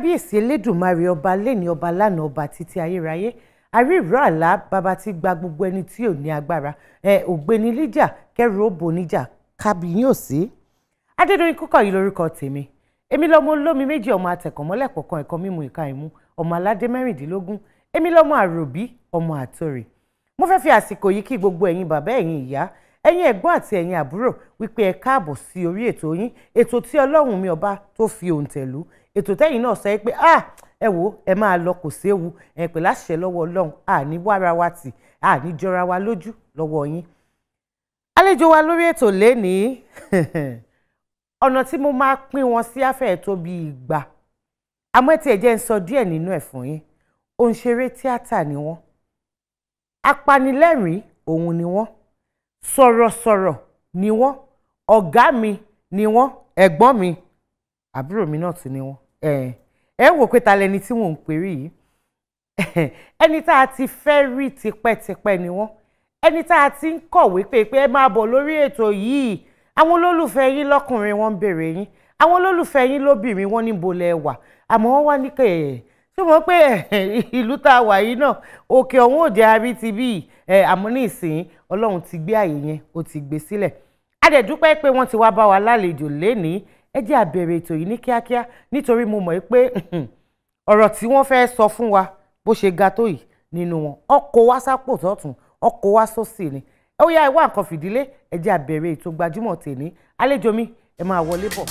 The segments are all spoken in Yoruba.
kábíyèsí elédùnmarè ọba lẹ́ni ọba lánàá ọba títí ayérayé àríìró àlá bàbá tí gba gbogbo ẹni tí ò ní agbára ẹ ògbéni níjà kẹrù ó bò níjà kábíyìn ò sí. adédọ̀yìn kúkọ̀ yìí lórúkọ tèmi èmi lọ́mọ olómi méjì ọmọ àtẹ̀kọ̀mọ́lẹ̀ kọ̀ọ̀kan ẹ̀kọ́ mímu ìka ìmú ọmọ aládé mẹ́rìndínlógún èmi lọ́mọ àròbí ọmọ àtòrè mo fẹ́ fi àsìkò yìí kí gbogbo ẹ̀yin bàbá ẹ̀yin ìyá ẹ̀yin ẹ̀gbọ́n àti ẹ̀yin àbúrò wípé ẹ káàbọ̀ sí orí ètò yín ètò tí ọlọ́run mi ọba tó fi òǹtẹ̀ lù ètò tẹ́yìn náà sọ pé ah ẹ wo ẹ máa lọ kò séwu ẹ pè láṣẹ lọ́wọ́ ọlọ́run àní wára wa tì àní jọra wa lójú lọ́wọ́ yín. àlejò wa lórí ètò lénìí ọ̀nà tí mo máa pín wọn sí afẹ́ tó bí ìgbà àmọ́ ẹ tiẹ̀ jẹ́ ń sọ díẹ̀ nínú ẹ̀ fún yín òǹṣeré tíátà ni wọ́n apanilẹ́rìn òun ni wọ́n sọ̀rọ̀sọ̀rọ̀ ni wọ́n ọ̀gá mi ni wọ́n ẹ̀gbọ́n mi àbúrò mi náà tún ni wọ́n ẹ ẹ wò pé ta lẹni tí mò ń pè rí yìí ẹni tá a ti fẹ́ rí tipẹ́tipẹ́ ni wọ́n ẹni tá a ti ń kọ̀wé pé pé ẹ máa bọ̀ lórí ètò yìí àwọn olólùfẹ́ yín lọ́kùnrin wọ́n ń béèrè yín àwọn olólùfẹ́ yín lóbìnrin wọ́n níbo lẹ wà àmọ́ wọ́n wá ní kẹ́ ẹ̀ ṣé mo pé ìlú tá a wà yìí náà òkè ọ̀hún òde àrí ti bí ẹ̀ àmọ́ ní ìsìn ọlọ́run ti gbé àyè yẹn ó ti gbé sílẹ̀ a dẹ̀ dúpẹ́ pé wọ́n ti wá bá wa lálejò lénìí ẹ jẹ́ a bẹ̀rẹ̀ ètò yìí ní kíákíá nítorí mo mọ̀ pé ọ̀rọ̀ tí wọ́n fẹ́ sọ fún wa bó ṣe ga tó yìí nínú wọn ọkọ̀ wá sápò tọ̀tún ọkọ̀ wá sósì ni ó yá ìwà nǹkan fìdílé ẹ jẹ́ a bẹ̀rẹ̀ ètò gbajúmọ̀ tèmi àlejò mi ẹ máa wọlé bọ̀.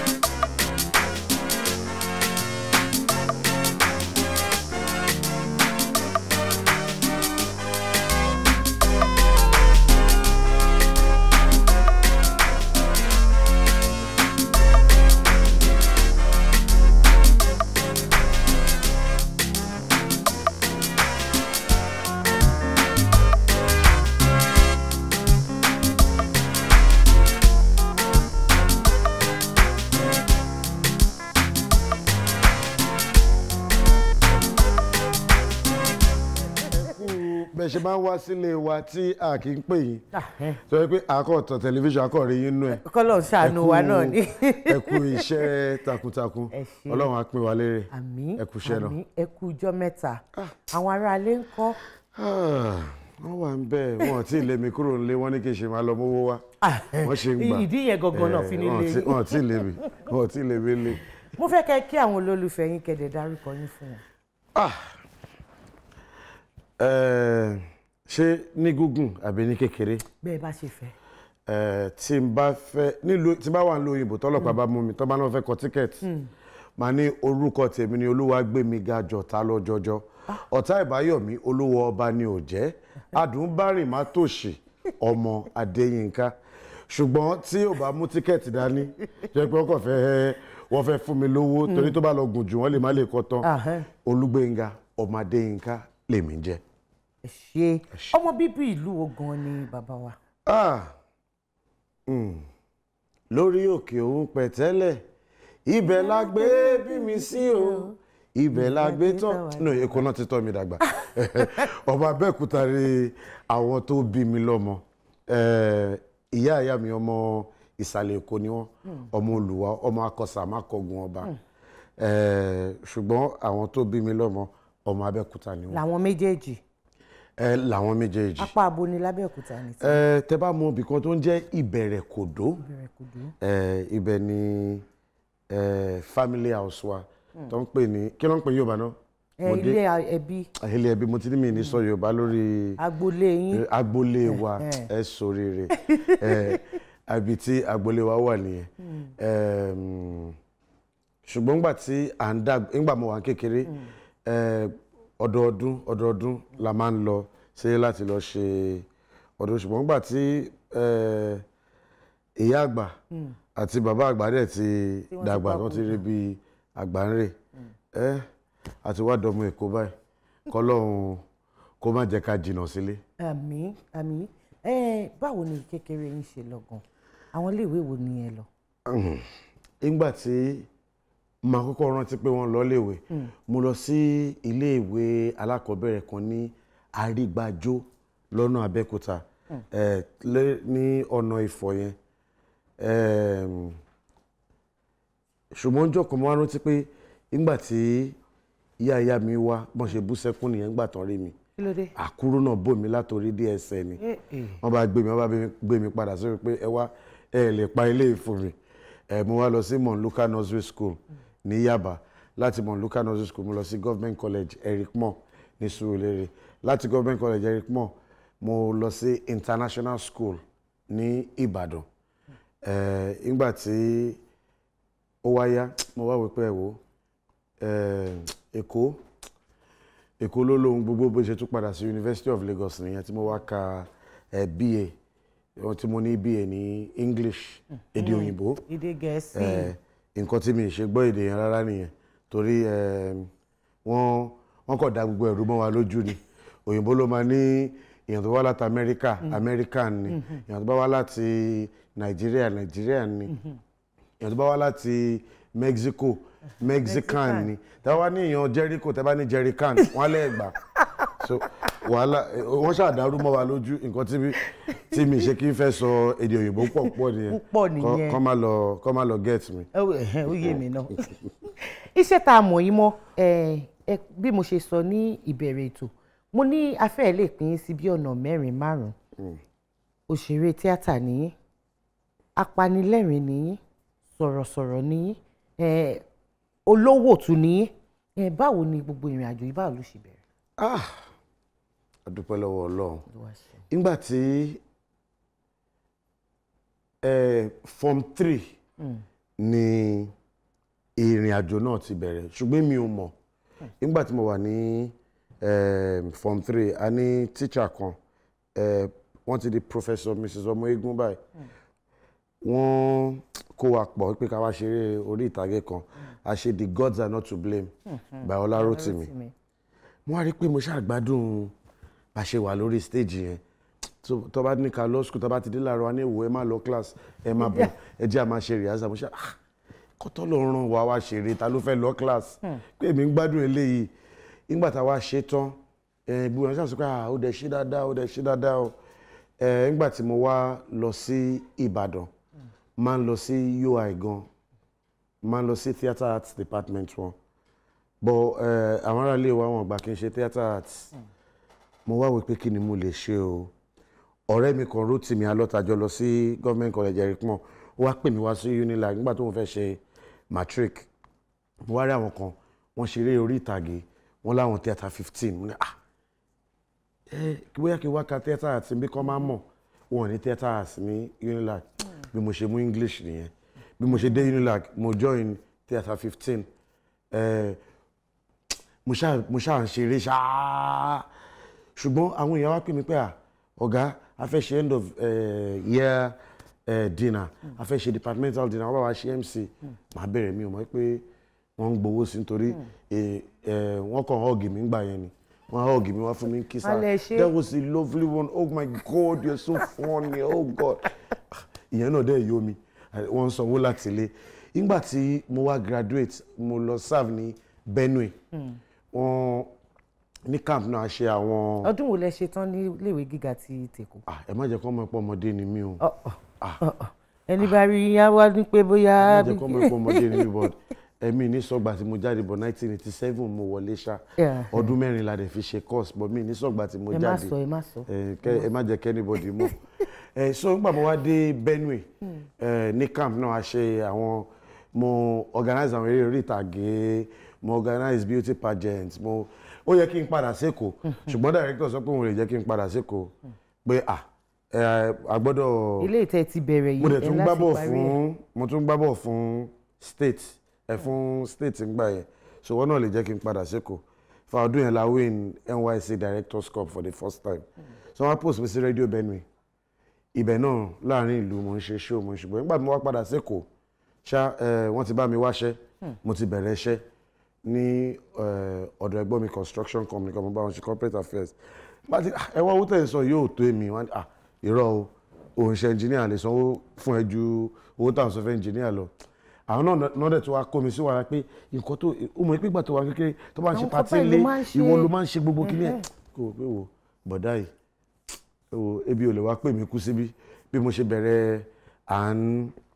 bẹ́ẹ̀ ṣe máa ń wá sílé wa tí a kì í pè yín sọ pé àkọ́tọ̀ tẹlifíṣàn akọ̀rẹ́ yín nú ẹ̀ kọ́lọ̀ ṣàánú wa náà ni. ẹ kú iṣẹ́ takuntakun Ẹ ṣé. ọlọ́run á pín wa lérè àmín ẹ kú iṣẹ́ náà. àmín ẹ kú ijọ́ mẹ́ta àwọn aráalé ń kọ́ Ah, wọ́n wà ń bẹ̀ wọ́n tí ì lé mi kúrò nílé wọ́n ní kí n ṣe máa lọ mówó wá wọ́n ṣe ń gbà ìdí yẹn gangan náà Eh, fi ní wọ́n lé tí- yín. wọ́n tí ì lé mi wọ́n tí ì lé mi lé. mo fẹ́ kẹ́ kí àwọn olólùfẹ́ yín kẹ́dẹ̀ dárúkọ yín fún wọn. Ah, eh, ṣé ní gúngùn àbí ní kékeré bẹ́ẹ̀ bá ṣe fẹ́. Eh, tí n bá fẹ́ nílùú tí n bá wà nílùú òyìnbó tọ́lọ́pàá bá mú mi tọ́ bá náà fẹ́ kọ tíkẹ́ẹ̀tì màá ní orúkọ tèmi ni Olúwagbémiga Jọ̀tá lọ́jọ́jọ́ ọ̀tá ìbáyọ̀mí olówó ọba ni ò jẹ́ adùnbárìn má tòṣì ọmọ Adéyínká ṣùgbọ́n tí ò bá mú tíkẹ́ẹ̀tì dání jẹ́ pé wọ́n kàn fẹ́ wọ́n fẹ́ fún mi lówó torí tó bá lọ gùn jù wọ́n lè má lè kọ́ tán Ahẹ́. Olúgbénga ọmọ Adéyínká lèmi jẹ́. ẹ ṣe ọmọ bíbí ìlú wo gan ni bàbá wa. Ah, mm. lórí òkè òun pẹ̀tẹ́lẹ̀ ibẹ̀ la gbé bí mi sí o ibẹ̀ la gbé tán no èkó náà ti tọ́ mi dàgbà ọmọ Abẹ́òkúta ni àwọn tó bí mi lọ́mọ Eh, ìyá ìyá mi ọmọ ìsàlẹ̀ èkó ni wọ́n ọmọ Olùwà ọmọ akọ̀sà mákọ̀gùn ọba Eh, ṣùgbọ́n àwọn tó bí mi lọ́mọ ọmọ Abẹ́òkúta ni wọ́n làwọn méjèèjì Eh, làwọn méjèèjì apá abo ni lábẹ́òkúta ni tí ẹ tẹ bá mọ ibì kan tó ń jẹ́ ìbẹ̀rẹ̀ kòdó bẹ̀rẹ̀ kò dúró. ẹ ibẹ̀ ni ẹ family house wa tó ń pè ní kí ló ń pè Yorùbá náà ẹ Mo dé- ilé ẹbí ilé ẹbí mo ti ní mi ní sọ Yorùbá lórí agboolé yín eh, agboolé wa Eh, ẹ ṣoríire ẹ àbí tí agboolé wa wà nìyẹn Ẹm, ṣùgbọ́n ngbà tí à ń dàgbà ngbà mo wà ní kékeré ẹ, ọdọọdún ọdọọdún la máa ń lọ sí láti lọ ṣe ọdún ṣùgbọ́n ngbà tí ẹ, ìyá àgbà àti bàbá àgbà dẹ̀ ti wọ́n ti dàgbà tó ti rí bí àgbà ń rè ẹ àti wá dọmọ Èkó báyìí kọ́lọ́hún kó má jẹ́ ká jìnnà sílé. àmín àmín ẹ báwo ni kékeré yín ṣe lọ gan àwọn iléèwé wo ni ẹ lọ. nígbà tí màá kọ́kọ́ rántí pé wọ́n lọ léèwé mo lọ sí iléèwé alákọ̀ọ́bẹ̀rẹ̀ kan ní àrígbájó lọ́nà abẹ́òkúta eh, lé- ní ọ̀nà ìfọ̀ yẹn Em, ṣùgbọ́n ọjọ́ kan mo wá rántí pé nígbà tí ìyá ìyá mi wá bọ́n ṣe bú sẹ́kún nìyẹn nígbà tán rí mi kí ló dé. àkúrú náà bò mí látòrí dé ẹsẹ̀ ni Eh, eh. wọ́n bá gbé mi wọ́n bá gbé mi padà sórí pé ẹ wá ẹ lè pa ilé ìfún mi ẹ mo wá lọ sí monluka nursery school ní Yaba láti monluka nursery school mo lọ sí government college Eric Moore ní Surulere láti government college Eric Moore mo lọ sí international school ní Ìbàdàn ẹ nígbà tí ó wá yá mo wá wí pé ẹ wò ẹ Èkó Èkó ló lóhun gbogbo bó ṣe tún padà sí University of Lagos nìyẹn tí mo wá ka ẹ BA ohun tí mo ní BA ní English èdè òyìnbó èdè gẹ̀ẹ́sì. ẹ nǹkan tí mi ì ṣe gbọ́ èdè yẹn rárá nìyẹn torí ẹ wọ́n wọ́n kọ̀ da gbogbo ẹ̀rú mọ́ wa lójú ni òyìnbó ló máa ní èèyàn tó wá láti America American ni èèyàn tó bá wá láti Nigeria Nigerian ni èèyàn tó bá wá láti Mexico Mexican ni tẹ́ bá wá ní èèyàn Jericho tẹ́ bá ní Jerrycan wọ́n á lẹ́ẹ̀ gbà so wàhálà eh, wọ́n ṣàdárú mọ́ wa lójú nǹkan tí mi tí mi ṣe kí n fẹ́ sọ èdè òyìnbó pọ̀ pọ̀ nìyẹn Púpọ̀ Kọ́- nìyẹn. kọ́ má lọ kọ́ má lọ get mi. ó ẹ̀hẹ́n, ó yé mi náà iṣẹ́ tá a mọ̀ yín mọ́ ẹ, ẹ, bí mo ṣe sọ ní ìbẹ̀rẹ̀ ètò mo ní afẹ́ lè pín sí bí ọ̀nà mẹ́rin márùn-ún òṣèré tíátà nìyí apanilẹ́rìn nìyí sọ̀rọ̀sọ̀rọ̀ nìyí ẹ, olówó tún nìyí ẹ, báwo ni gbogbo ìrìn àjò yìí báwo ló ṣe bẹ̀rẹ̀. ah a dúpẹ́ lọ́wọ́ ọlọ́run Olúwa ṣeun. nígbà tí eh, form three ni ìrìn àjò náà ti bẹ̀rẹ̀ ṣùgbọ́n mi ò mọ̀ nígbà tí mo wà ní eh, form three a ní teacher kan eh, wọ́n ti di professor mrs ọmọegun báyìí wọ́n kó wa pọ̀ pé ká wá ṣeré orí ìtàgé kan a ṣe the gods are not to blame by Ọlárótìmí Rótìmí. mo wá rí i pé mo ṣàgbádùn bá ṣe wà lórí stage yẹn tó tó bá ní ká lọ school tó bá ti dé láàárọ̀ wa ní ìwò ẹ má lọ class ẹ má bọ̀ ẹ jẹ́ à máa ṣe rìhásà mo ṣe ah kọ́tọ́ ló ràn wá wá ṣeré ta ló fẹ́ lọ class pé èmi ń gbádùn eléyìí nígbà tá a wá ṣe tán ẹ bí wọn ṣàṣọ pé ah ó dẹ̀ ṣe dáadáa ó dẹ̀ ṣe dáadáa o ẹ nígbà tí mo wá lọ sí Ìbàdàn máa ń lọ sí UI gan máa ń lọ sí theatre arts department wọn bọ ẹ àwọn ará ilé wa wọn gbà kí n ṣe theatre arts mo wá wí pé kí ni mo lè ṣe o ọ̀rẹ́ mi kan Rótìmí alọ́tajọ́ lọ sí government college Eric Moore ó wá pè mí wá sí Unilag nígbà tó ń fẹ́ ṣe matric mo wá rí àwọn kan wọ́n ṣeré orí ìtàgé wọ́n láwọn theatre fifteen mo ní ah ẹ kí bóyá kí n wá ka theatre arts bí kò máa mọ̀ wọn ò ní theatre arts ní Unilag bí mo ṣe mú English nìyẹn bí mo ṣe dé Unilag mo join theatre fifteen ẹ mo ṣáà mo ṣáà ń ṣeré ṣáá ṣùgbọ́n àwọn èèyàn wá pè mí pé à ọ̀gá a fẹ́ ṣe end of uh, year uh, dinner a fẹ́ ṣe departmental dinner wọ́n bá wa ṣe MC màá bẹ̀rẹ̀ mi ò mọ̀ pé wọ́n ń gbowó sí nítorí eh, eh, wọ́n kàn hug mi ńgbà yẹn ni wọ́n hug mi wọ́n fún mi kiss Wọ́n lè ṣe. that was a lovely one oh my god you're so funny oh god ìyẹn náà dẹ̀ yó mi wọ́n ń sanwó láti ilé nígbà tí mo wá graduate mo lọ serve ní Benue wọ́n ní camp náà ṣe àwọn ọdún wo lẹ ṣe tán ní iléèwé gíga ti tèkó. Ah, ẹ má jẹ́ kó mọ̀ pé ọmọdé ni mí o Ọ, ọ, ọ, ọ. ẹni bá rí yá wá ní pé bóyá. ẹ má jẹ́ kó mọ̀ pé ọmọdé ni mí but ẹ̀mí ní sọ́gbà tí mo jáde bọ̀ 1987 mo wọlé ṣá Yeah. ọdún mẹ́rin la dẹ̀ fi ṣe course but mi ní sọ́gbà tí mo ẹ má jáde sọ ẹ má sọ. ẹ kẹ- ẹ má jẹ́ kẹ́ anybody mọ̀ ẹ so nígbà mo wá dé Benue ẹ ní camp náà a ṣe àwọn mo organize àwọn eré orí ìtàgé mo organize beauty pageant mo ó yẹ kí n padà sékòó ṣùgbọ́n director sọ pé òun lè jẹ́ kí n padà sékòó pé ah ẹ a gbọ́dọ̀ ilé ìtẹ́ ti bẹ̀rẹ̀ yìí mo dẹ̀ ẹ tún láti gbá bọ̀ parí ẹ̀. fún mo tún gbá bọ̀ fún state ẹ fún state ń gbà yẹn so wọn náà lè jẹ́ kí n padà sékòó fa ọdún yẹn la win NYSC directors cup for the first time so wọn post mi sí radio Benue ibẹ̀ náà láàrin ìlú mo ń ṣe show mo ń ṣùgbọ́n nígbà tí mo wá padà sékòó ṣá ẹ wọ́n ti bá mi wáṣẹ́ mo ti bẹ̀rẹ̀ iṣẹ́ ní ẹ, ọ̀dọ̀ ẹ̀gbọ́n mi construction company kan mo bá wọn ṣe corporate affairs bá ti "Ah, ẹ wá owó tẹ̀ ń sọ yóò tó èmi wọn ah irọ́ o òun ṣe engineer lè sanwó fún ẹ ju owó táwọn sọ fẹ́ engineer lọ àwọn náà náà dẹ̀ tó wá kó mi sí wàrà pé nǹkan tó ó mọ̀ pé ìgbà tó wà kékeré tó bá ń ṣe Àwọn pàtí papa yìí ló ilé máa ń ṣe. ìwọ ló máa ń ṣe gbogbo kíní ẹ̀ kó o pé wò bọ̀dá yìí wo ebi ò lè wá pè mí kú síbí bí mo ṣe bẹ̀rẹ̀ à ń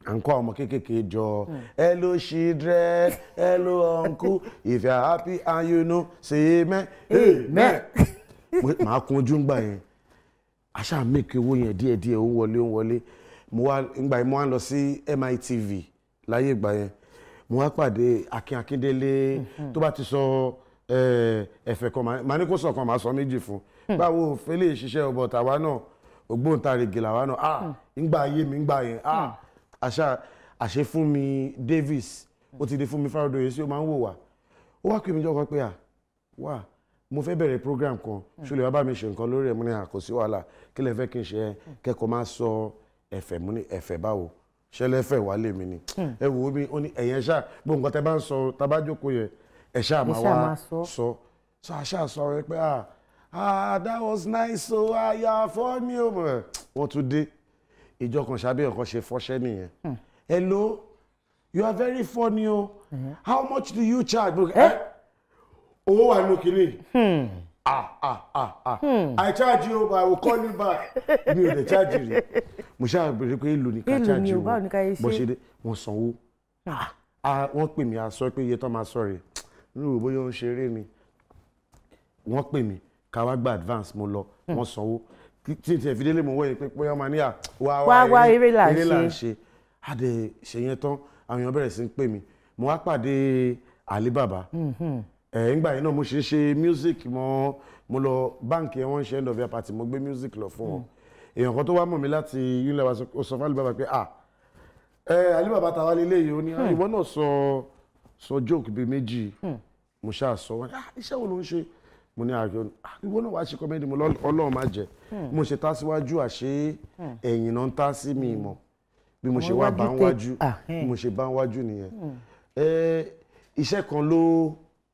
à ń kọ́ àwọn ọmọ kéékèèké jọ hello children hello uncle if you are happy and you know say amen amen Mo- màá kun ojú ńgbà yẹn àṣà mèkì owó yẹn díẹ̀díẹ̀ ó ń wọlé ó ń wọlé mo wá ńgbà yẹn mo wá lọ sí MITV láyé ìgbà yẹn mo wá pàdé Akin Akíndélé tó bá ti sọ eh, ẹ̀fẹ̀ kan màá- màá ní kó sọ kan màá sọ méjì fún báwo fẹlẹ ìṣiṣẹ́ ọbọ tàwa náà ògbóǹtarìgì làwa náà ah ńgbà ayé mi ńgbà yẹn ah àṣà àṣẹ fún mi Davis ó ti di fún mi Fáródòyè sí ó máa ń wò wá ó wá pè mí jọkọ pé à wà mo fẹ́ bẹ̀rẹ̀ program kan ṣọlẹ̀ wá bá mi ṣe nǹkan lórí ẹ̀ mo ní àkòsí wàhálà kí lẹ fẹ́ kí n ṣe ẹ kẹ́kọ̀ọ́ máa sọ ẹ̀fẹ̀ mo ní ẹ̀fẹ̀ báwo ṣẹlẹ́fẹ̀ wà lèmi ni ẹ wò ó mi ó ní ẹ̀yẹn ṣáà gbogbo nǹkan tẹ bá ń sọ tá a bá jókòó yẹn ẹ̀ ṣáà máa ṣáà wá máa sọ. sọ sọ àṣà sọ rẹ pé ah ah that was nice o àyà fọ́ ni o mọ̀ wọ́n tún dé ìjọ kan ṣàbí ọ̀kan ṣe fọ́ṣẹ́ nìyẹn hello you are very funny o how much do you charge Mo- eh? owó wà nínú kínní ah ah ah ah i charge you but i will call you back mi ò lè charge rí mo ṣáà béèrè pé èlò ní ká Èlò charge ni o, wọn báwo ni ká yẹ bó ṣe? ṣe dé wọ́n sanwó Ah, wọ́n pè mí a sọ pé iye tó máa sọ rè nínú bóyá ó ń ṣeré ni wọ́n pè mí ká wá gba advance mo lọ wọ́n sanwó tí tí tí ìfidélé mo wọ́n yìí pé bóyá máa ní à wá Wá, wá, eré là ń ń ṣe. ṣe àdè ṣe yẹn tán àwọn èèyàn bẹ̀rẹ̀ sí ń pè mí mo wá pàdé Alibaba ẹ̀ ńgbà yẹn náà mo ṣe ń ṣe music mo mo lọ báǹkì ẹ̀ wọ́n ń ṣe end of year party mo gbé music lọ fún wọn èèyàn kan tó wá mọ̀ mí láti unilever ó sọ fún Alibaba pé ah ẹ Alibaba tàwa lélẹ̀ yìí ó ní "Ah, ìwọ náà sọ sọ joke bíi méjì mo ṣáà sọ wọn ah iṣẹ́ wo ló ń ṣe mo ní àjọ "Ah, ìwọ náà wàá ṣe kọ́mẹ́dì mo lọ́ ọlọ́run má jẹ́ mo ṣe tá síwájú àṣé ẹ̀yìn náà ń tá sí mi mọ̀ bí mo ṣe Àwọn wá bá ń iwájú tẹ- wájú Ah, bí eh. mo ṣe bá ń wájú nìyẹn ẹ iṣẹ́ kan ló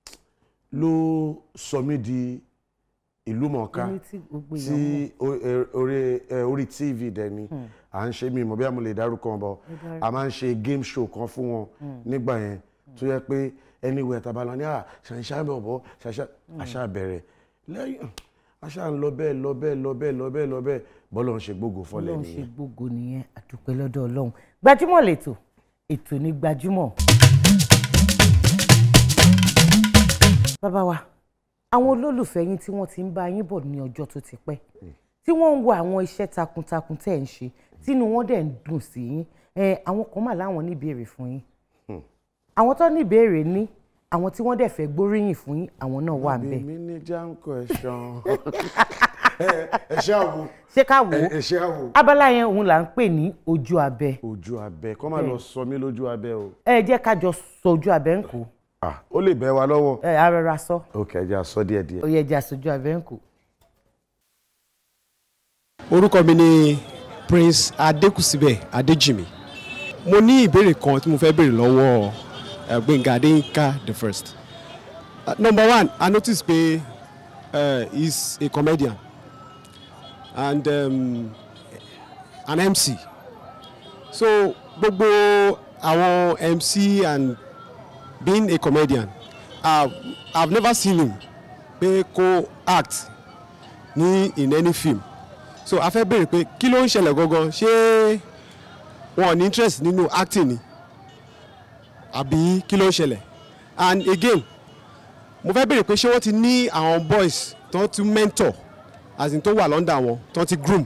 ló sọ mí di ìlú mọ̀ọ́ká Ẹni tí gbogbo èèyàn tí o- ẹ- orí ẹ, orí tv dẹ̀ ni à ń ṣe mí mọ̀ bí a mo lè dárúkọ wọn bọ̀ a máa ń ṣe game show kan fún wọn nígbà yẹn tó yẹ pé anywhere tá a bá lọ ní à ṣàṣà bẹ̀ bọ̀ ṣàṣà àṣà bẹ̀rẹ̀ lẹ́yìn àṣà ń lọ bẹ́ẹ̀ lọ bẹ́ẹ̀ lọ bẹ́ẹ̀ lọ bẹ́ẹ̀ lọ bẹ́ẹ̀ bọ́lọ̀ ń ṣe gbogbo fọlẹ̀ Ọlọ́run ṣe nìyẹn. gbogbo nìyẹn àdúpẹ́ lọ́dọ̀ Ọlọ́run gbajúmọ̀ lẹ́tọ̀ ètò ní gbajúmọ̀. bàbá wa àwọn olólùfẹ́ yín tí wọ́n ti ń bá yín bọ̀ ní ọjọ́ tó ti pẹ́ tí wọ́n ń wo àwọn iṣẹ́ takuntakun tẹ́ ẹ̀ ń ṣe tínú wọn dẹ̀ ń dùn sí yín ẹ àwọn kan mà láwọn ní ìbéèrè fún yín àwọn tó ní ìbéèrè ní àwọn tí wọ́n dẹ̀ fẹ́ gbóríyìn fún yín àwọn náà wà ń bẹ̀ èmi ní janko ẹ̀ṣán ẹ ṣe àwo ṣé ká wò ó ẹ ṣe àwo abala yẹn òun là ń pè ní ojú abẹ ojú abẹ kọ́ máa lọ sọ mí lójú abẹ o ẹ jẹ́ ká jọ sọ ojú abẹ ń kó Ah, ó lè bẹ́ wa lọ́wọ́ ẹ arọra sọ ok ẹ jẹ́ a sọ díẹ̀ díẹ̀. ó yẹ jẹ́ àsojú abẹ ń kó. orúkọ mi ni Prince Adékùsíbẹ̀ Adéjìmí mo ní ìbéèrè kan tí mo fẹ́ béèrè lọ́wọ́ eh, Gbénga Adéyínká the first uh, number one I notice pé uh, he's a comedian and um, an MC so gbogbo àwọn MC and being a comedian uh, I've never seen him pé kó act ní in any film so a fẹ́ béèrè pé kí ló ń ṣẹlẹ̀ gangan ṣé wọn ò ní interest nínú acting ni àbí kí ló ń ṣẹlẹ̀ and again mo fẹ́ béèrè pé ṣé wọ́n ti ní àwọn boys tó ti mentor as in tó wà lọ́ndà wọn tó ti groom.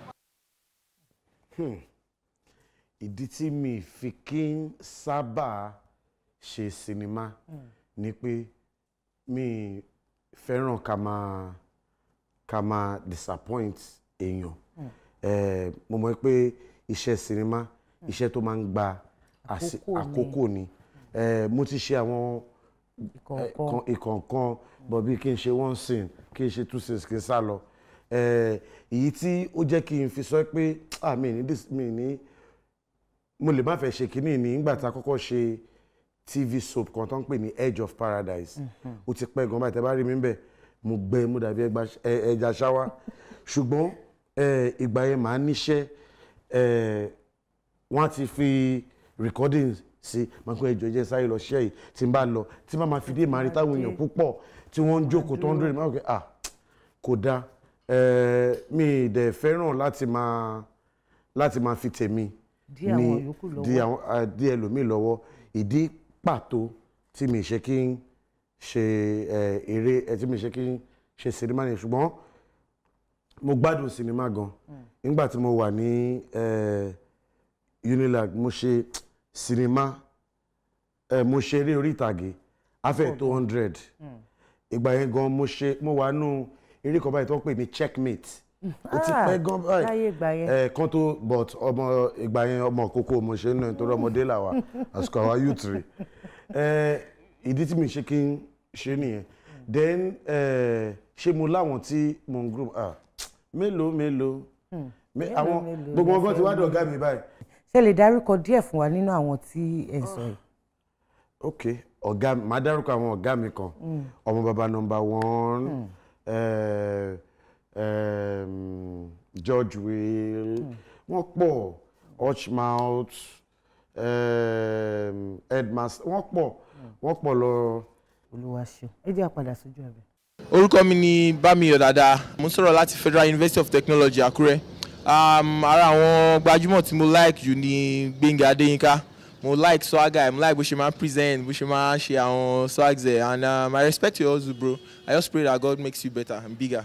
ìdí tí mi fi kí ń sábà ṣe sinimá ni pé mi fẹ́ràn ká máa ká máa disappoint èèyàn Eh, mo mọ̀ pé iṣẹ́ sinimá iṣẹ́ tó máa ń gba àsì- Àkókò ni. àkókò ni Eh, mo ti ṣe àwọn ìkọ̀ọ̀kan kan ìkọ̀ọ̀kan bọ̀ bí kí n ṣe one scene kí n ṣe two scenes kí n sá lọ Eh, èyí tí ó jẹ́ kí n fi sọ pé ah mi ní dis- mi ní mo lè má fẹ́ ṣe kínní ní nígbà tá a kọ́kọ́ ṣe tv soap kan tó ń pè ní edge of paradise ó ti pẹ́ gan báyìí tẹ́ bá rí mi bẹ́ẹ̀ mo gbẹ mo dàbí ẹgba- ẹ- ẹja ṣáwá ṣùgbọ́n eh, ìgbà yẹn màá níṣẹ́ eh, wọ́n á ti fi recording sí máa kó ẹjọ́ jẹ́ sáré lọ ṣẹ́ yìí tí n bá lọ tí bá máa fi dé màá rí táwọn èèyàn púpọ̀ tí wọ́n ń jókòó tó ń dúró máa kó ah kò dáa eh, mi ì dẹ̀ fẹ́ràn láti máa láti máa fi tèmi Dí àwọn yòókù lọ́wọ́. dí àwọn ah, dí ẹlòmíì lọ́wọ́ ìdí pàtó tí mi ṣe kí n ṣe eh, eré eh, tí mi ṣe kí n ṣe sinimá yẹn ṣùgbọ́n mo gbádùn sinimá gan nígbà tí mo wà ní eh, Unilag mo ṣe sinimá eh, mo ṣe eré orí ìtàgé afẹ́ tó hundred ìgbà yẹn gan mo ṣe mo wà nù eré kan báyìí tó ń pè ní checkmate ó ti Ah, pẹ́ gan báyìí láyé ìgbà yẹn. ẹ kan tó but ọmọ ìgbà yẹn ọmọ kókó mo ṣe ń nà nítorí ọmọdé làwà àsìkò àwa youth rè ẹ ìdí tí mi ṣe kí n ṣe nìyẹn then ẹ ṣé mo láwọn tí mo ń group ah mélòó mélòó mé- àwọn mélòó gbogbo lẹ ọgọ́ ti fẹ́ wá dọ̀gá mi báyìí ṣe lè dárúkọ díẹ̀ fún wa nínú àwọn tí ẹ ń sọ yìí. ok ọ̀gá mi màá dárúkọ àwọn ọ̀gá mi kan ọmọ bàbá nọmba one eh, em, George Will wọ́n pọ̀ Hotchmouth em, headmaster wọ́n pọ̀ wọ́n pọ̀ lọ. olúwa ṣeun ẹ jẹ́ àpadà sójú ẹ̀bẹ̀. orúkọ mi ni bámiyọ̀ dada mo ń sọ̀rọ̀ láti federal university of technology àkúrẹ́ um, ara àwọn gbajúmọ̀ tí mo like jù ní gbẹ̀ngà adéyínká mo like swagger mo like bó ṣe máa ń present bó ṣe máa ń ṣe àwọn swags ẹ̀ and um, i respect your hustle bro i just pray that god makes you better and bigger.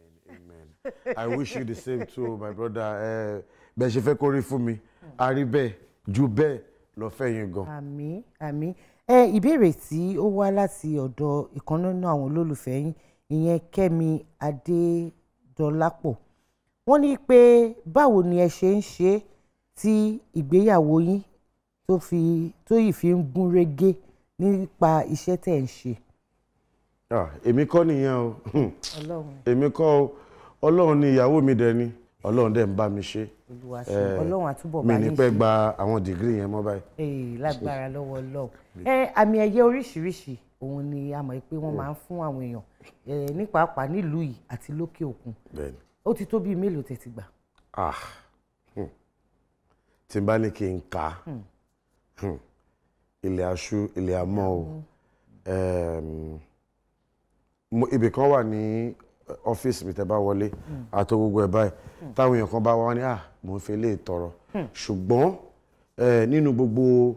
I wish you the same too my brother ẹ bẹ́ẹ̀ ṣe fẹ́ kó rí fún mi a rí bẹ́ẹ̀ ju bẹ́ẹ̀ lọ fẹ́ yín gan. àmì àmì ẹ ìbéèrè tí ó wá láti ọ̀dọ̀ ìkan nínú àwọn olólùfẹ́ yín ìyẹn Kẹ́mi Adédọlápọ̀ wọ́n ní pé báwo ni ẹ ṣe ń ṣe é tí ìgbéyàwó yín tó fi tó yìí fi ń gún régé nípa iṣẹ́ tẹ̀ ń ṣe. Ah, èmi kọ́ nìyẹn o Ọlọ́run èmi kọ́ o ọlọ́run ni ìyàwó mi dẹ̀ ni ọlọ́run dẹ̀ ń bá mi ṣe. Olúwa ṣe Eh, Ọlọ́run àtúbọ̀ mi bá ní yín pẹ́ ṣe. gba àwọn dìgírì yẹn mọ́ báyìí. Ee, lágbára lọ́wọ́ Ọlọ́run. ẹ àmì ẹ̀yẹ oríṣiríṣi òun ni a mọ̀ pé wọ́n máa ń fún àwọn èèyàn ẹ, ní pàápàá nílùú yìí àti lókè òkun bẹ́ẹ̀ni ó ti tó bíi mélòó tẹ̀ ti gbà. ah hmm. tí n bá ní kí n kà á hmm. ilẹ̀ aṣú ilẹ̀ amọ́ o Em, mo- ibì kan wà ní ọ́fíìsì mi tẹ́ bá wọlé àtọ gbogbo ẹ̀ báyìí táwọn èèyàn kan bá wá ní ah mò ń fi lè tọrọ ṣùgbọ́n eh, nínú gbogbo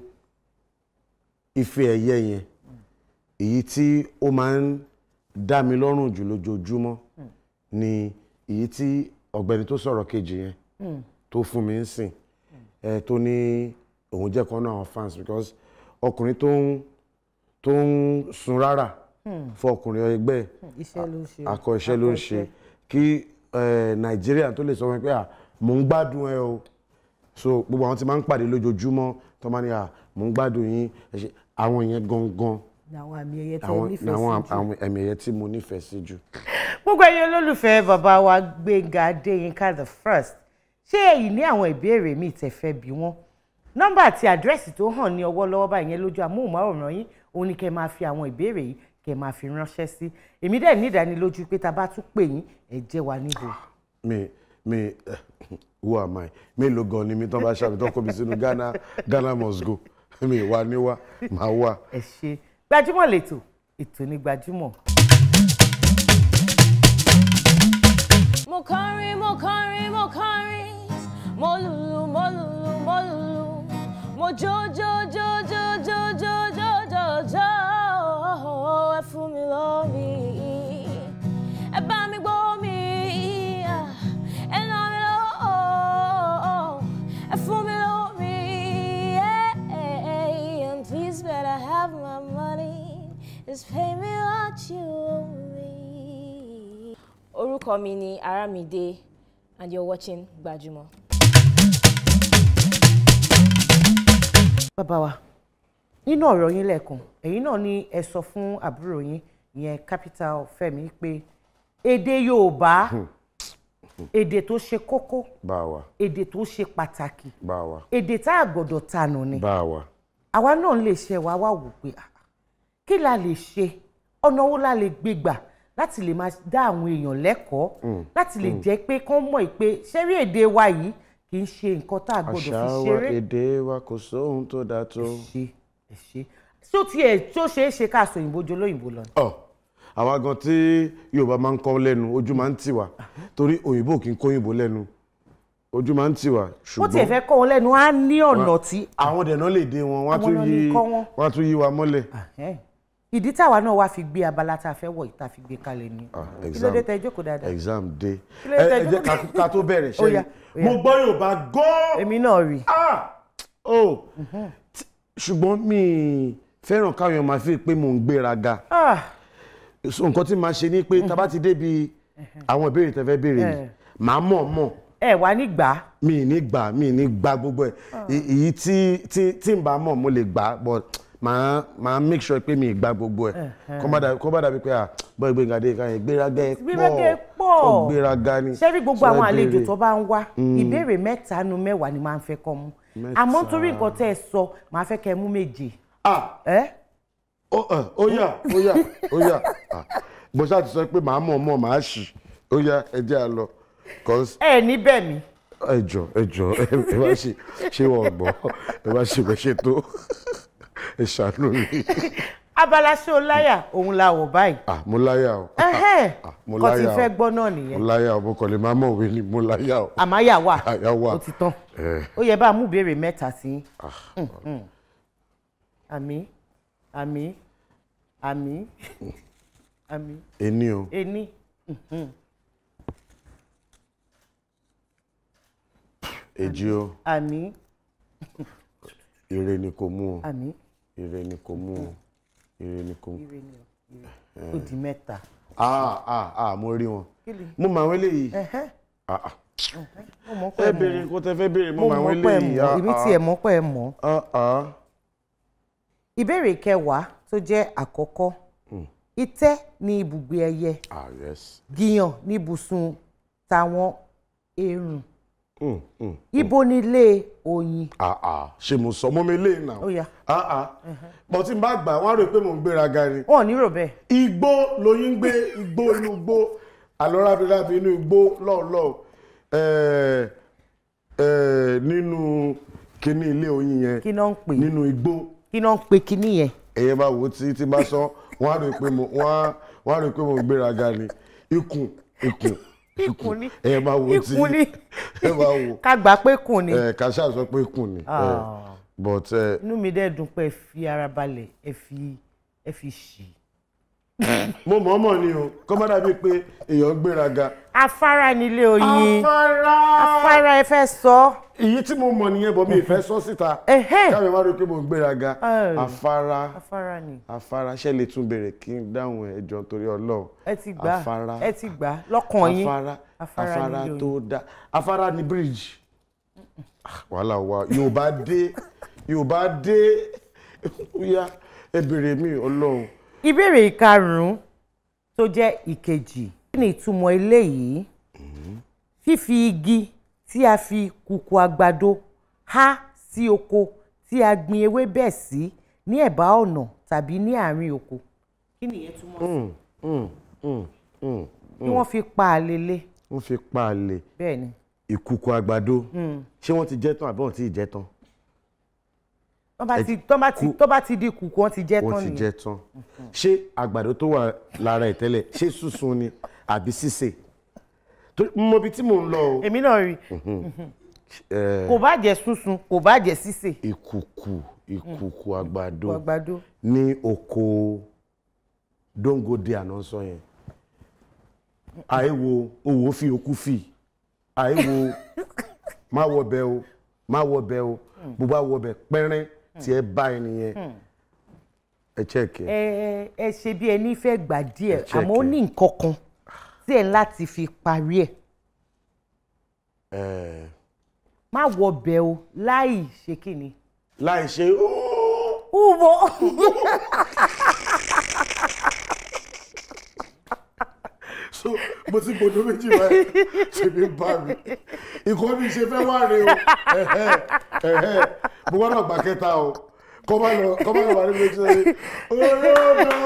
ife ẹ̀yẹ yẹn èyí tí ó máa ń dá mi lọ́rùn jù lójoojúmọ́ ni èyí tí ọ̀gbẹ́ni tó sọ̀rọ̀ kejì yẹn tó fún mi ń sìn ẹ tó ní òun jẹ́ kan náà àwọn fans because ọkùnrin tó ń tó ń sun rárá fún ọkùnrin ẹgbẹ́ ẹ̀ iṣẹ́ ló ń ṣe. akọ iṣẹ́ ló ń ṣe kí eh, nàìjíríà tó lè sọ wọn pé à mò ń gbádùn ẹ o so gbogbo àwọn tí máa ń pàdé lójoojúmọ́ tó máa ní à mò ń gbádùn yín ẹ ṣe àwọn yẹn gangan ní àwọn àmì ẹ̀yẹ tẹ̀ àwọn nífẹ̀ẹ́ àwọn sí jù. àwọn ẹ̀mí ẹ̀yẹ tí mo nífẹ̀ẹ́ sí jù. gbogbo ẹ̀yin olólùfẹ́ bàbá wa Gbénga Adéyínká the first ṣé èyí ní àwọn ìbéèrè míì tẹ́ fẹ́ bí wọ́n nọ́mbà àti àdírẹ́sì tó hàn ní ọwọ́ lọ́wọ́ báyìí yẹn lójú amóhùnmáwòrán yín òun ni kẹ́ máa fi àwọn ìbéèrè yìí kẹ́ máa fi ránṣẹ́ sí èmi dẹ̀ ní ìdánilójú pé tá a bá tún pè yín ẹ jẹ́ wa níbo. mi mi eh, who am I mélòó gan ni mi tán bá ṣàbí tán kó mi sínú Ghana Ghana must go mi wà níwá màá wà. ẹ ṣe gbajúmọ̀ lẹ́tọ̀ ètò ní gbajúmọ̀. mo kọrin mo kọrin mo kọrin mo lùlù mo lùlù mo lùlù mo jó jó jó jó jó jó jó jó jó ẹ fún mi lómi ẹ bá mi gbọ́ mi ẹ nà mí lọ́wọ́ ẹ fún mi lómi and please better have my money just pay me what you owe me. Orúkọ mi ni Aramide and you're watching Gbajúmọ̀. bàbá wa nínú ọ̀rọ̀ yín lẹ́ẹ̀kan ẹ̀yin náà ni ẹ sọ fún àbúrò yín ìyẹn capital Fẹ́mi pé èdè Yorùbá èdè tó ṣe kókó bá a wà èdè tó ṣe pàtàkì bá a wà èdè tá a gbọ́dọ̀ tanù ni bá a wà. àwa náà lè ṣe wa wá wò pé ah, kí la lè ṣe ọ̀nà wo la lè gbé gbà láti lè máa dá àwọn èèyàn lẹ́kọ̀ọ́ láti lè jẹ́ pé kán mọ̀ pé ṣẹ́rí èdè wa yìí kì í ṣe nǹkan tá a gbọ́dọ̀ àṣà fi wa ṣeré èdè wa kò sóhun tó dáa tó. ṣe ẹ ṣe tó tiẹ̀ tó ṣeé ṣe ká sọ òyìnbó jọ lóyìnbó lọ. ọ àwa gan tí yorùbá máa ń kọ́ lẹ́nu ojú máa ń tì wá torí òyìnbó kì í kó òyìnbó lẹ́nu ojú máa ń tì wá bó tiẹ̀ ṣùgbọ́n fẹ́ kọ́ wọn lẹ́nu á ní ọ̀nà tí àwọn dẹ̀nà lè dé wọn wọ́n á Àwọn tún náà yí ní kọ́ wọn. wọ́n á tún yí wa mọ́lẹ̀. Ẹhẹ́n. ìdí táwa náà wá fi gbé abala tá a fẹ́ wọ̀ yìí tá a fi gbé kalẹ̀ ni Ah, kí ló exam. dé tẹ jókòó dáadáa exam dé Kí ló ẹ dé ẹ jẹ́ tẹ́jú- ká- ká tó bẹ̀rẹ̀ Ó yá, ṣẹ́ni ó yá. mo gbọ́ Yorùbá gan-an èmi náà rí ah oh Tí- ṣùgbọ́n mi ì fẹ́ràn káwọn èèyàn máa fi pé mò ń gbéraga Ah, so nǹkan tí màá ṣe ni pé tá a bá ti débi àwọn ìbéèrè tẹ́ fẹ́ béèrè yìí Eh. màá mọ̀ mọ̀ ẹ wà ní gbà á mi ì ní gbà mi ì ní gbà gbogbo ẹ̀ Ì- èyí tí tí tí n bá mọ̀ mo lè gbà but màá màá make sure pé mi ì gbà gbogbo ẹ̀ kó má dàbí kó má dàbí pé à bọ́ Gbénga Adéyínká yẹn gbéraga ẹ̀ Gbéraga ẹ̀ pọ̀ pọ̀. ó gbéraga ni ṣé rí gbogbo So ẹ àwọn àlejò béèrè. tó bá ń wá ìbéèrè mẹ́ta nu mẹ́wàá ni máa ń fẹ́ kọ́ mú àmọ́ torí nǹkan tẹ́ ẹ sọ màá fẹ́ kẹ́ ẹ mú méje ah ẹ ó ẹ, ó yá ó yá ó yá Ah, bó ṣáà ti sọ pé màá mọ̀ mọ̀ màá ṣì ó yá ẹ jẹ́ à lọ cause ẹ ní bẹ́ẹ̀ mi ẹ jọ ẹ jọ ẹ ẹ bá ṣe ṣé wọn gbọ́ ẹ bá ṣe bẹ ṣe tó ẹ ṣàánú mi abala ṣé o láyà òun la wọ̀ báyìí ah mo láyà o ẹhẹ́n Ah, mo kò tí láyà o. fẹ́ gbọ́ náà mo nìyẹn láyà o mo kàn lè máa mọ̀ òwe ni mo láyà o àmáyà wà àyà wà ó ti tán ẹ ó yẹ bá a mú ìbéèrè mẹ́ta sí i àmì àmì àmì àmì ẹni o ení èjì o àmì ire ni kò mú o àmì ire ni kò mú o ire ni kò mú ire ni o ire ó di mẹ́ta ah ah ah mo rí wọn kí ni mo mọ àwọn eléyìí ẹhẹ́n ah ah mo mọ̀ pé ẹ ẹ béèrè mọ̀ nǹkan tẹ fẹ́ béèrè mo mo mọ àwọn mọ̀ pé ẹ eléyìí mọ̀ èmi tiẹ̀ mọ̀ pé ẹ mọ̀ ah ah ìbéèrè kẹwàá tó jẹ́ àkọ́kọ́ itẹ́ ní ibùgbé ẹyẹ ah yes gíyàn ní ibùsùn táwọn èrùn mm, mm. ibo nílé oyin ah ah ṣe mo sọ mọ́ mi lé náà ó yá ah ah bọ́ tí n bá gbà wọ́n á rò pé mò ń gbéraga ni wọn ò ní rò bẹ́ẹ̀ igbó lóyún ń gbé igbó inú igbó àlọ́rábìlábì inú igbó lọ́ọ̀lọ́ọ̀ ẹ̀ẹ́ ẹ̀ẹ́ nínú kíní ilé oyin yẹn kí náà ń pè nínú igbó kí náà ń pè kíní yẹn ẹ̀yẹ bá wò ó tí tí bá sọ wọ́n á rò pé mo wọ́n á wọ́n á rò pé mo ń gbéraga ni ikùn ikùn Ikùn ni. ẹ̀yẹ bá wò ó tí Ikùn ni. ẹ bá wò ká gbà pé kùn ni ẹ̀ ká ṣáà sọ pé ikùn ni ẹ̀ Ah. but ẹ̀ inú mi dẹ́ dùn pé ẹ fi ara balẹ̀ ẹ fi ẹ fi ṣì. mo mọ̀ ọ́ mọ̀ ni o kọ́ má dàbí pé èèyàn ń gbéraga. afárá nílé oyin afárá afárá ẹ fẹ́ sọ èyí tí mo mọ̀ nìyẹn bọ̀ mi ìfẹ́ sọ síta Ẹhẹ́. káwé má rí i pé mo ń gbéraga Ẹ̀. afárá afárá ni afárá ṣe lè tún béèrè kí n dáhùn ẹ̀ ẹjọ́ torí ọlọ́run ẹ ti gbà afárá ẹ ti gbà lọ́kàn yín afárá Afárá afárá nílé tó dá afárá ní bíríìjì Ah, wàhálà wa yorùbá dé yorùbá dé ó yá ẹ béèrè mi ọlọ́run ìbéèrè ìkarùn-ún tó jẹ́ ìkejì kí ni ìtumọ̀ eléyìí fífi igi tí a fi kùkù àgbàdo há sí oko tí a gbin ewébẹ̀ sí ní ẹ̀bá ọ̀nà tàbí ní àárín oko kí nìyẹn túmọ̀ sí Mm, mm, mm, mm. kí wọ́n fi pa àlele wọ́n fi pa àlè bẹ́ẹ̀ ni ìkùkù àgbàdo ṣé wọ́n ti jẹ́ tán àbí wọ́n ti jẹ́ tán tó bá Ẹ ti tó bá ti kú- tó bá ti di kùkù wọ́n ti jẹ́ wọ́n tán ti nìyẹn jẹ́ tán ṣé àgbàdo tó wà lára ẹ̀ tẹ́lẹ̀ ṣé sísun ni àbí sísè Torí mo mọ ibi tí mò ń lọ o èmi náà rí Eh, kò bá jẹ́ sunsun kò bá jẹ́ sísè ìkùkù ìkùkù àgbàdo àgbàdo ní oko dóńgòdì àná sọ yẹn àìwo owó fi okú fi àìwo má wọbẹ o má wọbẹ o bó bá wọbẹ pẹ́rẹ́ tí ẹ bá ẹ nìyẹn ẹ chẹ́ẹ̀kì ẹ. ẹ ẹ ṣe bí ẹni fẹ́ gbà díẹ̀ Ẹ check àmọ́ ó ẹ. ní nǹkan kan tí ẹ láti fi parí ẹ̀ ẹ má wọ bẹ̀ o láì ṣe kí ni. láì ṣe "Óò." Ubo. so mo ti gbọdọ méjì báyìí ṣe mi bá mi ìkọ́ mi ṣe fẹ́ wá rè o ẹ̀hẹ́ ẹ̀hẹ́ mo gbọ́dọ̀ gbà kẹta o kọ́ bá lọ kọ́ bá lọ wà ní méjì sẹ́yìn olódò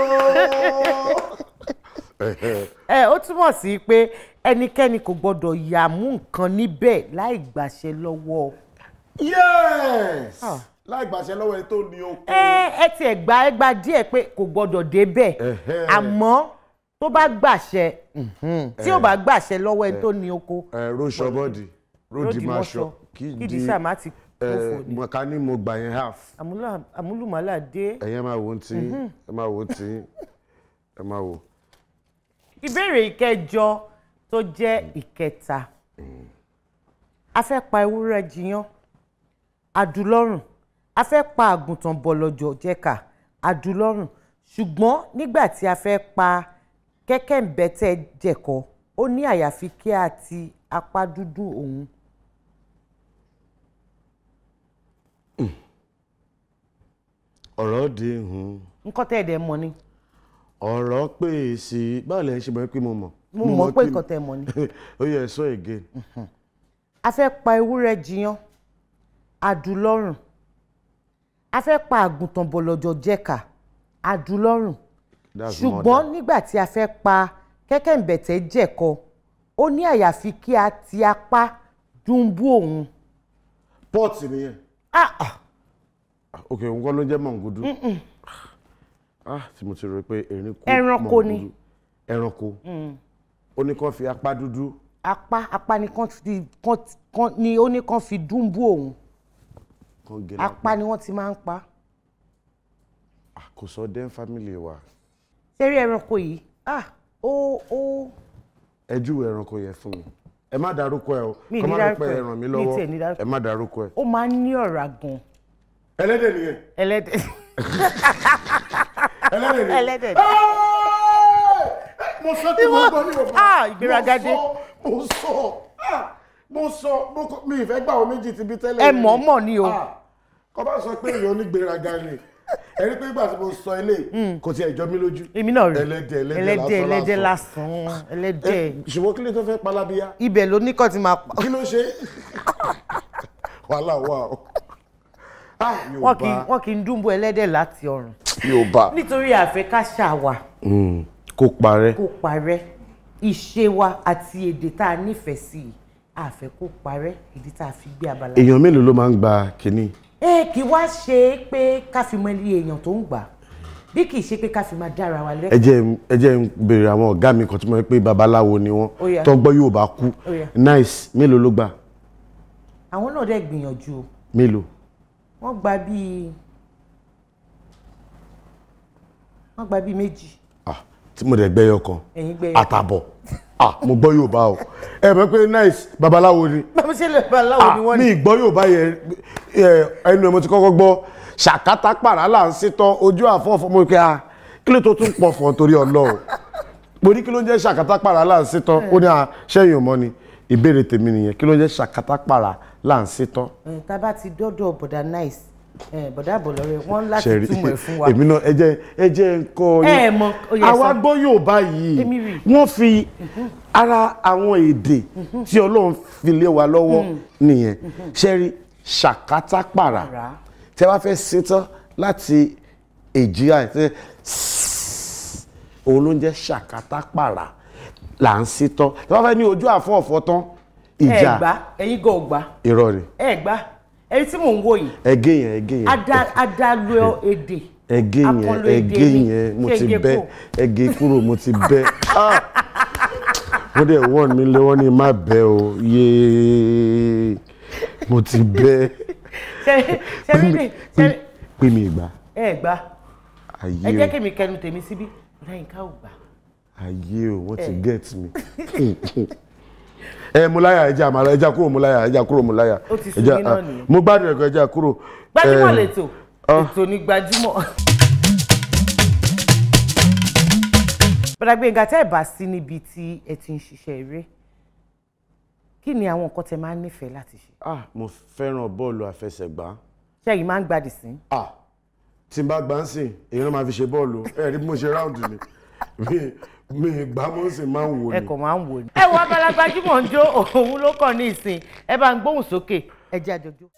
ẹ̀hẹ́ ẹ ó túmọ̀ sí pé ẹnikẹ́ni kò gbọ́dọ̀ yà mú nǹkan níbẹ̀ láì gbàṣẹ lọ́wọ́. yes láì gbàṣẹ lọ́wọ́ ẹni tó ní oko ẹ ẹ tiẹ̀ gba ẹ gba díẹ̀ pé kò gbọ́dọ̀ débẹ̀ Ẹ̀hẹ́. àmọ́ tó bá gbàṣẹ mhm, tí ò bá gbàṣẹ lọ́wọ́ ẹni tó ní oko ẹ róṣọ bọ́ọ̀dì ròdì máa ṣọ kí kí di di sáà má ti kófò ẹ ni mọ̀ká ní mo gbà yẹn half Àmúlà- àmúlùmálà dé. ẹ̀yẹ́ máa wò ó tí ẹ máa wò ó tí ẹ máa wò. ìbéèrè ìkẹjọ tó jẹ́ ìkẹta a fẹ́ pa ewúrẹ́ jiyán adúlọ́rùn a fẹ́ pa àgùntàn bọ̀lọ̀jọ̀ jẹ́ka adúlọ́rùn ṣùgbọ́n nígbà tí a fẹ́ pa kẹ́kẹ́ǹbẹ́tẹ́ jẹ̀kọ ó ní àyàfi kí a ti apá dúdú òun ọ̀rọ̀ di hun nǹkan tẹ́ ẹ̀ dẹ̀ mọ̀ ni ọ̀rọ̀ pè sí báwo lẹ́yìn ṣe mọ̀ pé mo mọ̀. mo mọ̀ pé kí- nǹkan tẹ́ ẹ̀ mọ̀ ni. ó yẹ sọ again. a fẹ́ pa ewúrẹ́ jiyán adúlọ́rùn a fẹ́ pa àgùntàn bọ̀lọ̀jọ̀ jẹ́ka adúlọ́rùn That's ṣùgbọ́n murder. nígbà tí a fẹ́ pa kẹ́kẹ́ǹbẹ̀tẹ̀ jẹ̀kọ ó ní àyàfi kí a ti apá dùnbú òun. pọ́ọ̀tì nìyẹn. ok òun kọ́ ló jẹ́ mọ̀ngúdú. ah tí mo ti rò pé erin kú Ẹranko ni. mọ̀ngúdú. ẹranko ó ní kó fi apá dúdú apá apá ni kán fi kán kán ni ó ní kán fi dùnbú òun kan gé apá ni wọ́n ti máa ń pa. Ah, kò sọ den family wa sẹ́rí ẹranko yìí ah ó ó ẹ júwe ẹranko yẹn fún mi ẹ má dárúkọ ẹ o Mi kọ́ ní má lọ dárúkọ pé ẹ. ẹ ràn mí Mi lọ́wọ́ tiẹ̀ ní dárúkọ. ẹ má dárúkọ ẹ. ó máa ń ní ọ̀rá gan ẹlẹ́dẹ̀ nìyẹn ẹlẹ́dẹ̀ ẹlẹ́dẹ̀ nìyẹn. ẹlẹ́dẹ̀ mo sọ tí mo gbọ́ ní òfin. Ah, ìgbéraga dé. mo sọ ah, mo sọ mo kọ mi ìfẹ́ gbà wọ́n méjì ti bí tẹ́lẹ̀. ẹ ni. mọ̀ mọ̀ ni o Ah, kọ́ bá sọ pé èèyàn onígbéraga ni ẹni pé ìgbà tí mo sọ eléyìí kò tiẹ̀ jọ mí lójú. èmi náà rí ẹlẹ́dẹ̀ ẹlẹ́dẹ̀ ẹlẹ́dẹ̀ ẹlẹ́dẹ̀ lásán ẹlẹ́dẹ̀ Ẹ, ṣùgbọ́n kí ló tó fẹ́ palábíyá ibẹ̀ ló ní kàn ti máa pa kí ló ṣe wàhálà wà o. Ah, wọn kì í Yorùbá wọn kì í dúnbò ẹlẹ́dẹ̀ láti ọrùn Yorùbá nítorí àfẹ́ ká ṣàwà Mm, kó parẹ́. kó parẹ́ ìṣe wa àti èdè tá a nífẹ̀ẹ́ sí i àfẹ́ kó parẹ́ ìdí tá a fi gbé abala. èèyàn mélòó ló máa ń gba kínní. ẹ kì í wá ṣe é pé ká fi mọ ilé èèyàn tó ń gbà bí kì í ṣe pé ká fi máa dára wa ẹ lẹ́kọ̀ọ́. jẹ́ n- ẹ jẹ́ ń béèrè àwọn ọ̀gá mi kan tí mo rí pé babaláwo ni wọ́n Ó yá. tó gbọ́ Yorùbá kú Ó yá. nice mélòó ló gbà àwọn náà dẹ̀ gbìyànjú o mélòó wọ́n gba bíi wọ́n gba bíi méjì ah tí mo dẹ̀ gbẹ́yọ kan ẹ̀yin gbé àtàbọ̀ ah mo gbọ́ Yorùbá o ẹ mọ̀ pé nice babaláwo ni báwo ṣe lè bá aláwọ̀ ah ni wọ́n mi ní. ì gbọ́ Yorùbá yẹn ẹ, ẹnu ẹ̀ mo ti kọ́kọ́ gbọ́ ṣàkátà pàrà là ń sítọ́ ojú àfọ́fọ́ mo kí a kí ló tó tún pọ̀ fọ́ torí Ọlọ́run mo ní kí ló ń jẹ́ ṣàkátà pàrà là ń sítọ́ ó ní à ṣẹ́yìn ò mọ́ ni ìbéèrè tèmi nìyẹn kí ló ń jẹ́ ṣàkátà pàrà là ń sítọ́. ẹ̀, tá a bá ti dọ́dọ̀ bọ̀dà nice ẹ̀, bọ̀dà àbọ̀lọ́rẹ́ wọ́n láti ṣẹ̀rí túmọ̀ ẹ̀ fún wa. èmi náà ẹ jẹ́ ẹ jẹ́ nǹkan Ẹ ẹ̀ mọ̀, ó yẹ àwa sọ. gbọ́ Yorùbá yìí Èmi rí. wọ́n fi ara àwọn èdè tí Ọlọ́run fi lé wa lọ́wọ́ nìyẹn ṣẹ́rí ṣàkátàpàrà Pàrà. tẹ́ wá fẹ́ ṣetán láti èjì àìsí òun ló ń jẹ́ ṣàkátàpàrà là ń ṣetán tẹ́ wá fẹ́ ní ojú àfọ̀ọ̀fọ̀ tán ẹ ìjà gbá ẹ̀yin gan ò gbá irọ́ ni ẹ gbá ẹni tí mò ń wò yìí ẹgé yẹn ẹgé yẹn ada- adalu èdè ẹgé yẹn akọlù èdè ẹgé ni. yẹn mo Ṣé ti gé bẹ kúrò? ẹgé kúrò mo ti bẹ Ah! wọ́n dẹ̀ wọ́n mi lé wọ́n ní má bẹ́ o yéé mo ti bẹ Ṣé- ṣé rí lè- ṣé rí- pé mi ìgbà ẹ gbá ẹ ayé jẹ́ o kí mi kẹnu tèmi síbí lẹ́yìn ká ò gbà. ayé o wọ́n ti get me ẹ mo láyà ẹja àmàlà ẹja kúrò mo láyà ẹja kúrò mo láyà Ó ti sú ẹja yín náà ah, nìyẹn. mo gbádùn ẹ̀kọ́ ẹja kúrò. gbajúmọ̀ Eh, lẹ́tọ̀ ah. ètò ní gbajúmọ̀. bọ́dà Gbénga tẹ́ ẹ̀ bá sí níbi tí ẹ ti ń ṣiṣẹ́ eré kí ni àwọn nǹkan tẹ máa ń nífẹ̀ẹ́ láti ṣe ah mo fẹ́ràn bọ́ọ̀lù àfẹsẹ̀gbá. ṣé ẹ̀yin máa ń gbádìí sí ah tí n bá gbá ń sìn èèyàn máa fi ṣe bọ́ọ̀lù ẹ rí bí mo ṣe ráùndù ni mi mi gbá mo ń sìn máa ń wò ẹ ni. kàn máa ń wò ni. ẹ wo abala gbajúmọ̀ ń jó òun ló kàn ní ìsìn ẹ bá ń gbóhùn sókè ẹ jẹ́ àjọjọ́.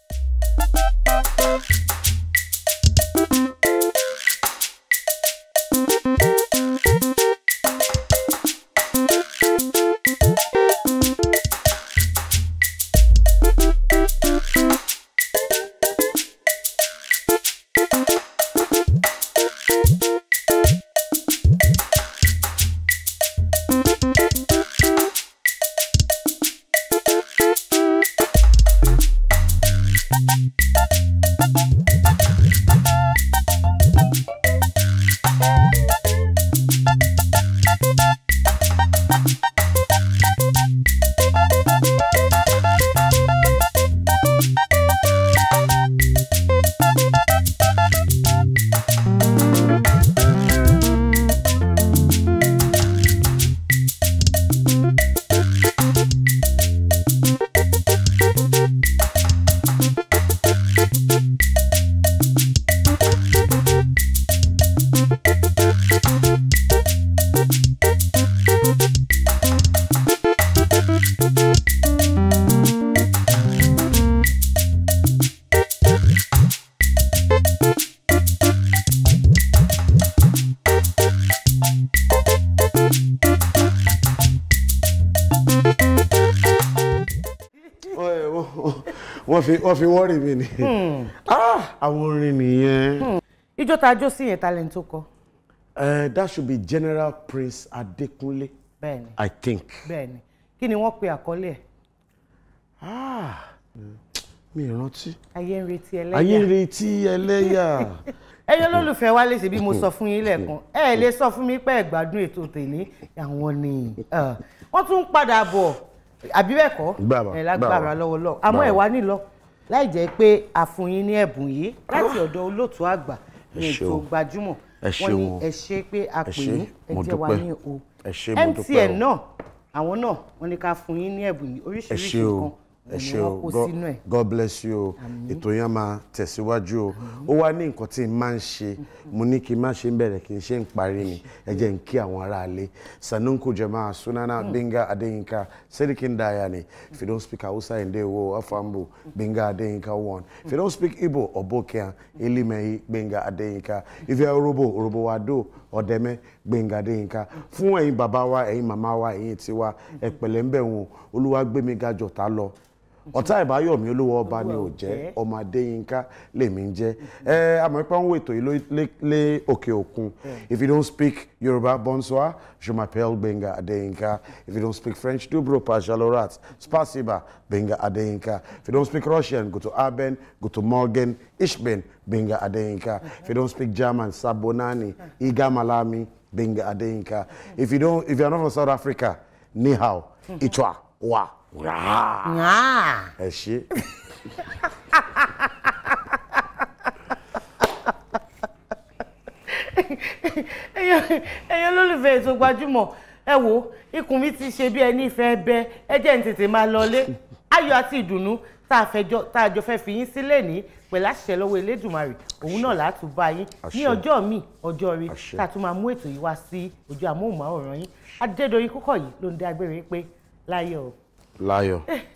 wọ́n fi wọ́n fi wọ́ọ̀rì mi ni Ah, àwọn orin nìyẹn. ijó tá a jó sí yẹn talent tó kọ Eh, that should be General Prince Adekunle bẹ́ẹ̀ni I think. bẹ́ẹ̀ni kí ni wọ́n pe àkọlé ẹ̀ Ah, mi ì rántí. ayé ń retí ayé ń ẹlẹ́yà retí ẹlẹ́yà. ẹ̀yin olólùfẹ́ wa lè ṣe bí mo sọ fún yín lẹ́ẹ̀kan ẹ lè sọ fún mi pé ẹ gbádùn ètò tèmi àwọn ni eh, wọ́n tún ń padà bọ̀ àbí bẹ́ẹ̀ kọ́ Gbàrà, ẹ lágbára gbàrà. lọ́wọ́ lọ́wọ́ àmọ́ ẹ Gbàrà. wá nílọ láì jẹ́ pé a fún yín ní ẹ̀bùn yìí láti ọ̀dọ̀ olóòtú àgbà ní Ẹ ètò ṣeun. gbajúmọ̀ Ẹ wọ́n ní ṣeun. ẹ ṣe pé a Ẹ pè ṣé, yín ẹ mo jẹ́ wa dúpẹ́. ní o Ẹ ṣé, mo dúpẹ́ MTN o. náà àwọn náà wọ́n ní ká fún yín ní ẹ̀bùn yìí ẹ oríṣiríṣi ṣé o nǹkan ẹ òun ni ṣé o wọ́n kó God- sínú ẹ̀ God bless you o ètò yẹn máa tẹ̀síwájú o ó wá ní nǹkan tí n máa ń ṣe mo ní kí n má ṣe ń bẹ̀rẹ̀ kí n ṣe ń parí ni ẹ jẹ́ n kí àwọn aráalé sanunku jama'a sunana Binga Adeyinka Serikin Dayani if you don't speak Hausa Ndewo Afambu Binga Adeyinka one if you don't speak Igbo Obokian Elimehi Binga Adeyinka if you are Orobo Orobo Wado Ọ̀dẹ́mẹ́ Gbẹ̀ngà Adéyínká fún ẹ̀yin bàbá wa ẹ̀yin màmá wa ẹ̀yin tiwa ẹ pẹ̀lẹ́ ń bẹ̀ wọn olúwa gbé mi ga jọ̀tá lọ ọ̀tá ìbáyọ̀mí olówó ọba ni ò jẹ́ ọmọ Adéyínká lèmi ń jẹ́ ẹ àmọ́ pé wọ́n wò ètò yìí ló- lé- lé òkè òkun if you don't speak Yorùbá bonsoir je m'appelle Gbẹ̀ngà Adéyínká if you don't speak French dobro pajalorat spasiba Gbẹ̀ngà Adéyínká if you don't speak Russian go to Aben go to Morgan Ishben Gbẹ̀ngà Adéyínká if you don't speak German Sabonani Igamalami Gbẹ̀ngà Adéyínká if you don't if you are not from South Africa ni hao ichwa wa Wah. Nyah. ẹ ṣe. ẹ̀yin ẹ̀yin olólùfẹ́ ètò gbajúmọ̀ ẹ wo ikùn mi ti ṣe bí ẹni ìfẹ́ bẹ ẹ jẹ́ n tètè máa lọlé ayọ̀ àti ìdùnnú tá a fẹjọ́ tá a jọ fẹ́ fi yín sílẹ̀ ní pẹ̀lú àṣẹ lọ́wọ́ elédùnmarè òun náà látún bá yín ní Àṣẹ. ọjọ́ míì ọjọ́ rí Àṣẹ. tá a tún máa mú ètò yìí wá sí ojú amóhùnmáwòrán yín adédọ̀yìn kúkọ̀ yìí ló ń dá agbére pé láyọ̀ o. láyọ̀.